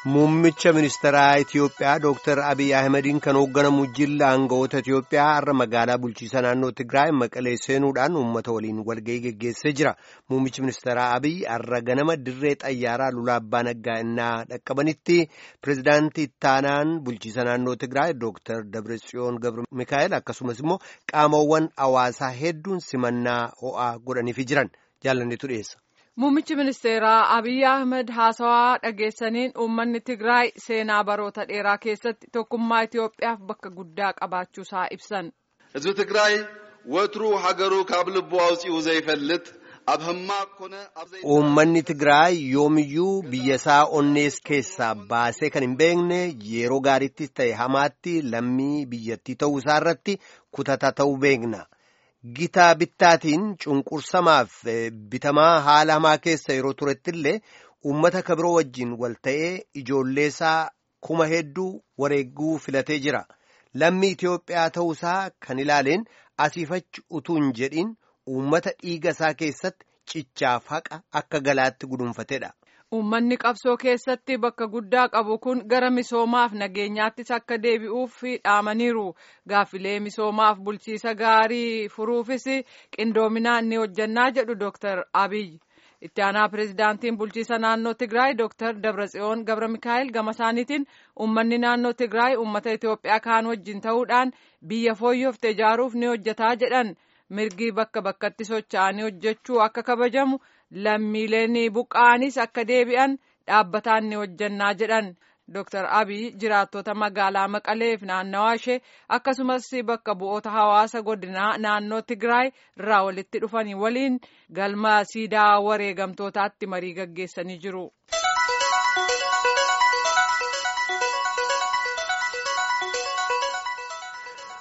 Muummicha ministeeraa Itiyoophiyaa Dooktar Abiy Ahimadiin kan hoogganamu jilla aangawoota Itiyoophiyaa har'a magaalaa bulchiisa naannoo Tigraay Maqalee seenuudhaan uummata waliin walga'ii geggeessee jira. Muummichi ministeeraa Abiy har'a ganama dirree xayyaaraa Lulaa Abbaa Naggaa innaa dhaqqabanitti pireezidaantii ittaanaan bulchiisa naannoo Tigraay Dooktar Dabratsiyoon Gabra Mikaa'el akkasumas immoo qaamawwan hawaasaa hedduun simannaa ho'aa godhaniifi jiran jaalanneetu dhiyeessa. Muummichi ministeeraa Abiy Ahmed haasawaa dhageessaniin uummanni Tigraay seenaa baroota dheeraa keessatti tokkummaa Itoophiyaaf bakka guddaa qabaachuusaa ibsan. ህዝቢ ትግራይ ወትሩ ሃገሩ ካብ ልቡ አውፂኡ ዘይፈልጥ ኣብ ህማቅ ኮነ ኣብ ዘይ Uummanni Tigraay yoomiyyuu biyyasaa onnees keessaa baasee kan hin beekne yeroo gaariittis ta'e hamaatti lammii biyyattii ta'uu isaa irratti kutataa ta'uu beekna. Gitaa bittaatiin cunqursamaaf bitamaa haala hamaa keessa yeroo turetti illee uummata kabiroo wajjin wal ta'ee ijoolleesaa kuma hedduu wareeguu filatee jira. Lammii Itoophiyaa ta'uusaa kan ilaaleen asiifachi utuu hin jedhin uummata dhiiga isaa keessatti cichaaf haqa akka galaatti gudunfatedha. Uummanni qabsoo keessatti bakka guddaa qabu kun gara misoomaaf nageenyaattis akka deebi'uuf dhaamaniiru. Gaaffilee misoomaaf bulchiisa gaarii furuufis qindoominaan ni hojjannaa jedhu Dooktar Abiy. Itti aanaa pireezidaantiin bulchiisa naannoo Tigraay Dooktar Dabratsiyoon Gabra Mikaa'el gama isaaniitiin uummanni naannoo Tigraay uummata Itoophiyaa kaan wajjin ta'uudhaan biyya fooyyofte ijaaruuf ni hojjetaa jedhan. Mirgi bakka bakkatti socho'anii hojjechuu akka kabajamu lammiileen buqqa'anis akka deebi'an dhaabbataan ni hojjannaa jedhan. Dooktar Abiy jiraattota magaalaa Maqaleef naannawaa ishee akkasumas bakka bu'oota hawaasa godinaa naannoo Tigraay irraa walitti dhufanii waliin galma siidaa wareegamtootaatti marii gaggeessanii jiru.